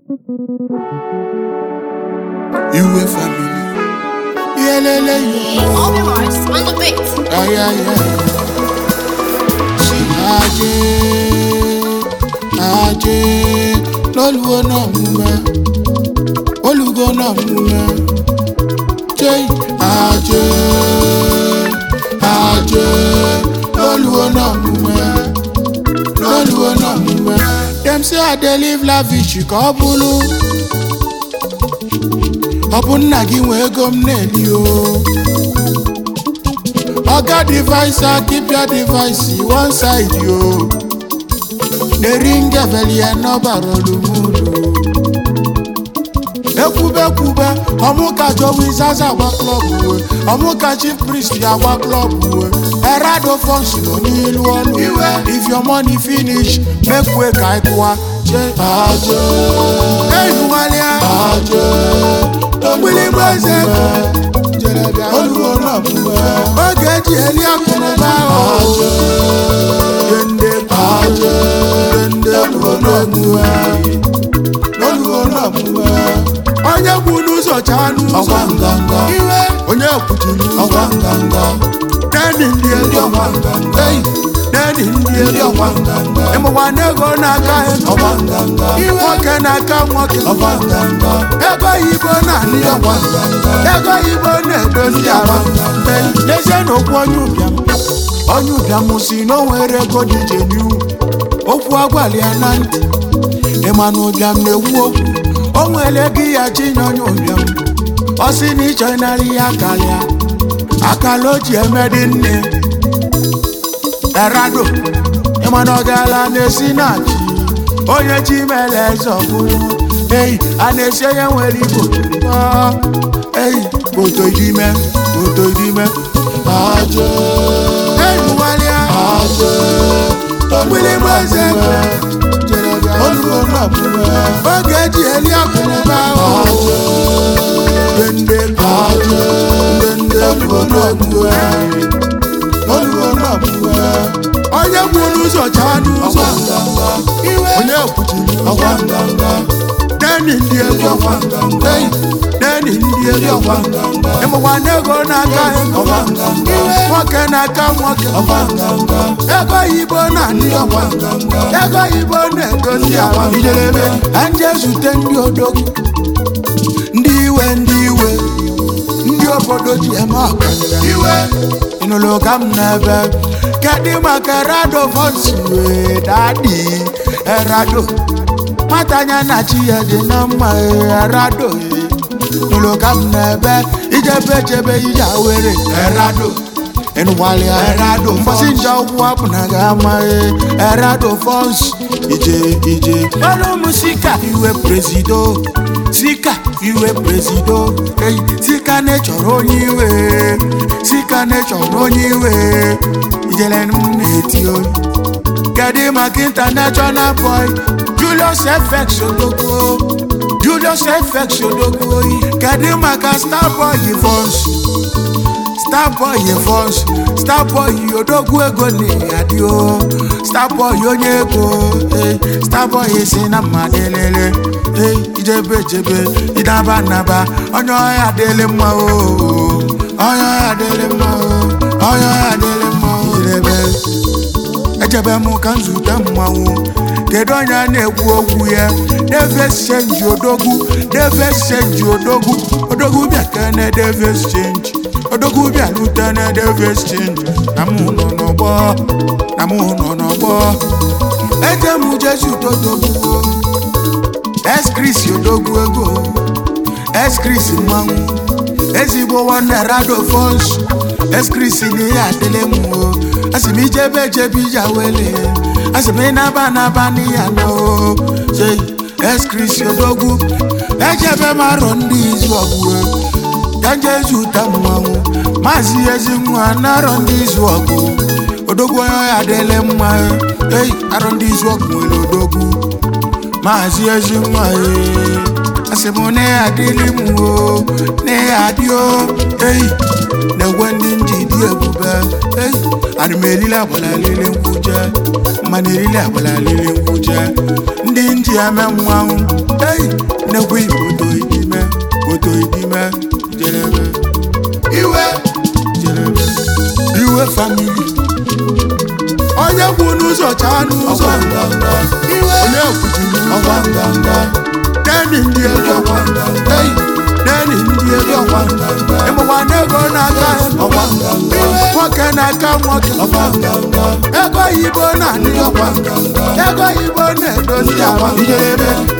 Iwe family. Yelele All the Mars on the beat. Ay, ay, ay. Si ajé, ajé, lọ́lùwọ́ náà mú mẹ́, olùgọ́ náà mú mẹ́. Jẹ́ ajé, ajé, lọ́lùwọ́ náà mú mẹ́, lọ́lùwọ́ náà mú mẹ́. Dem say I dey live lavish ka ọ bụrụ, ọ bụ nna gị nwe ego m na-eli o. oga device ah, keep your device one side yo eringevelie n'ọbara olumulu ekwubekwube ọmụka jowiz aza agba klọb uwe ọmụka chief priest ya agba klọb uwe erado fons nọ n'ilu ọnụ iwe if your money finish make way ka ịkụwa che aje eyuwalia aje ogbili eze olùwọ́ náà mú ẹ. oge ji eli akụnụba ọjọ. dende ajọ. dende olùwọ́ náà mú ẹ. olùwọ́ náà mú ẹ. onye kwu n'ụzọ chaa n'ụzọ. ọgwa nganga. iwe. onye kwuchiri ụzọ. ọgwa nganga. neni ndị ezi ọgwa nganga. eyi. neni ndị ezi ọgwa nganga. ịmụkwa n'ego n'aka ego. ọgwa nganga. iwe. nwoke n'aka nwoke. ọgwa nganga. ego yibo na-anị ọgwa nganga. ego yibo na-edozi arụ. n'ezie na okwu onye ụbịam onye ụbịam si na o nwere ego dị iche n'ihu okwu agwali ya na ntị ịma na ụbịam na-ekwu okwu o nwere ego ya chinye onye ụbịam ọ sị na ịchọ ịnara ya karịa akala o ji eme dị nne erado ịma na ọ gaala na-esi na chi onye chi mere eze ọbụla eyi a na-esi onye nwere igbo Ọ, eyi foto idime foto idime ajọ eyi gbalịa ajọ ogbili eze olùkọ́ náà oge eji eli akụnụba ajọ dende ajọ dende olùkọ́ náà olùkọ́ náà onye kwu n'ụzọ chaa n'ụzọ iwe onye kwuchiri ọgwa nganga neni ndị ezi ọgwa nganga eyi neni ndị ezi ọgwa nganga ịmụkwa n'ego n'aka ego iwe nwoke n'aka nwoke ọgwa nganga ego yibo na ndị ọgwa nganga ego yibo na-edozi agwa ijerebe anje zute ndị odogwu ndị iwe ndị iwe ndị obodo ji eme ọkanga iwe ịnụlụ ka m na-ebe kedụ maka erado fonsi wee dadi erado nwata anya na chi ya dị na mma ee, erado ee. ịnụlụ ka m na-ebe ijebe ejebe ije awere erado ịnụgbalịa erado mgbasi nje ụkwụ apụ na ga-ama ee, erado fons ije ije ọrụ m sika iwe prezido sika iwe prezido eyi sika na-echọrọ onye iwe sika na-echọrọ onye iwe ijele m na-eti oyi kedu maka international boy julius fx odogwu julius fx odogwu oyi kedu maka starboy fons starboy fons starboy odogwu ego na-adị o starboy onye ego eh, starboy si na mmadụ elele eh, ijebe ejebe ịnaba naba onye ọhịa adịlị mma o onye ọhịa adịlị mma o onye ọhịa adịlị mma o ijebe ejebe m ka nzute mmanwụ kedu onye a na-ekwu okwu ya deves chenji odogwu deves chenji odogwu odogwu bịa kene deves chenji odogwu bịa lutene deves chenji na mụ nọ n'ọgbọ na mụ nọ n'ọgbọ eje m jesu todogwu eskris odogwu ego eskris mmanwụ ezigbo nwanne rado fons eskris na ihe adịlị m o asị m ijebe ejebe ije awele asị m ịnaba naba n'iya na o sei eskris odogwu ejebe m arọ ndị izu ọgwụ ka nje zụta mmanwụ maazị ezi nwa na-arọ ndị izu ọgụ odogwu onye ọya adịlị mma ei arọ ndị izu ọgụ nwere odogwu maazị ezi nwa ee asị m na ya adịlị m o na ya adị o ei na-egwe ndị nji dị ebube ei ana m elile agbala lele nkwuje mana elile agbala lele nkwuje ndị nji eme mmanwụ eyi nnekwu ibodo idime bodo idime jerebe iwe jerebe iwe famili onye kwu n'ụzọ chaa n'ụzọ iwe onye kwuchiri ọgwa nganga deni ndị ego eyi deni ndị ego ịmụkwa n'ego n'aka ọgwa nwoke n'aka nwoke ego oyibo na-adị ego oyibo na-edozi ahụ ijerebe